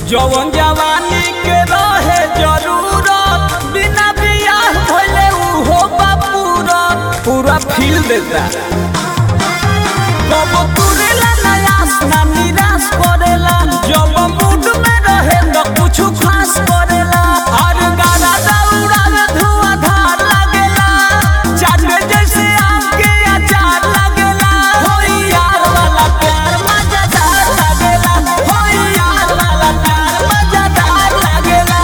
जवन जवानी के रहे जरूरत बिना बियाह भइले उहो बा पूरा पूरा फील देता कब तुरेला नयास ना निराश करेला जब मूड में रहे तो कुछ खास करेला और गाना दौड़ा में धुआंधार लगेला चाटे जैसे आम के अचार लगेला होई यार वाला प्यार मजेदार लगेला होई यार वाला प्यार मजेदार लगेला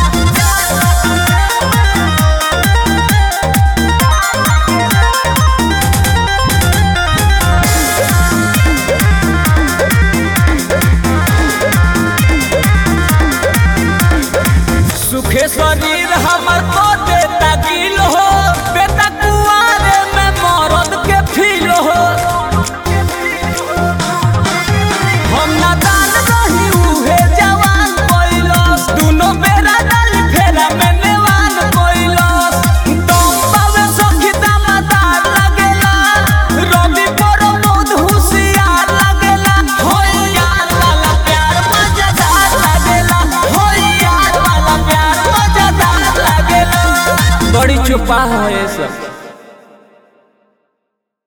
सुखे शरीर हमर को देता गिल हो बेटा कुआरे में मरद के फील हो हम ना दान रही उहे जवान कोइलस दुनो बेरा डाली फेरा में नेवान कोइलस दम पावे सखी दामदार लगेला रवि पर मोद होशियार लगेला होई यार वाला प्यार मजेदार लगेला होई यार वाला प्यार मजेदार लगेला बड़ी चुपा है ये सब